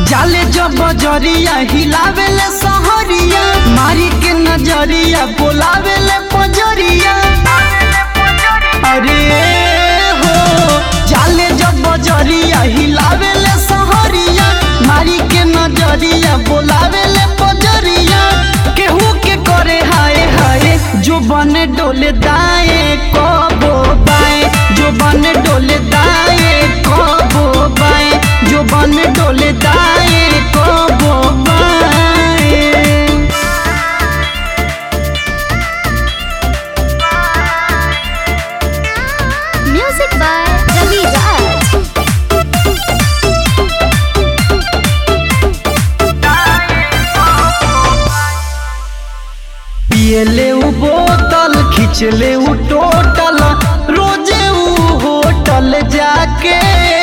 जाले जब बजरिया हिलावेले सहरिया मारी के नजरिया बोलावेले पजरिया अरे हो जाले जब बजरिया हिलावेले सहरिया मारी के नजरिया बोलावेले पजरिया केहू के करे हाय हाय जो बने डोले दाए कबो बाए जो बने डोले दाए कबो बाए जो बने डोले दाए कबो बाए Music by Ravi Raj. पियले उ बोतल खिंचले उ टोटल रोजे उ होटल जाके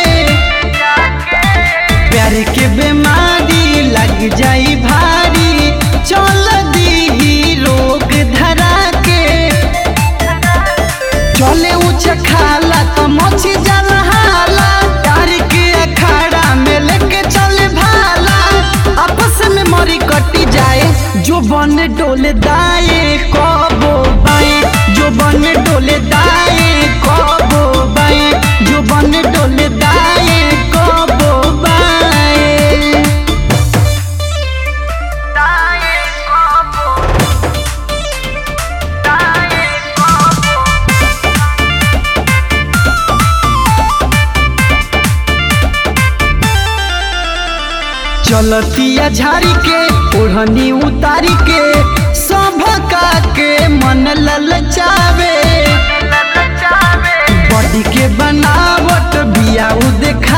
प्यार के बीमारी लग जाई भारी चल दी रोग धरा के चले ऊंच खाला तो मछी जल हाला प्यार के अखाड़ा में लेके चले भाला आपस में मरी कटी जाए जो बन डोले दाए कबो बाए जो बन डोले दाए कबो बाए जो बन डोले दाए कबो बाए चलतिया झाड़ी के ओढ़नी उतारी के सभका के मन ललचावे बॉडी के बनावट बिया उ देखा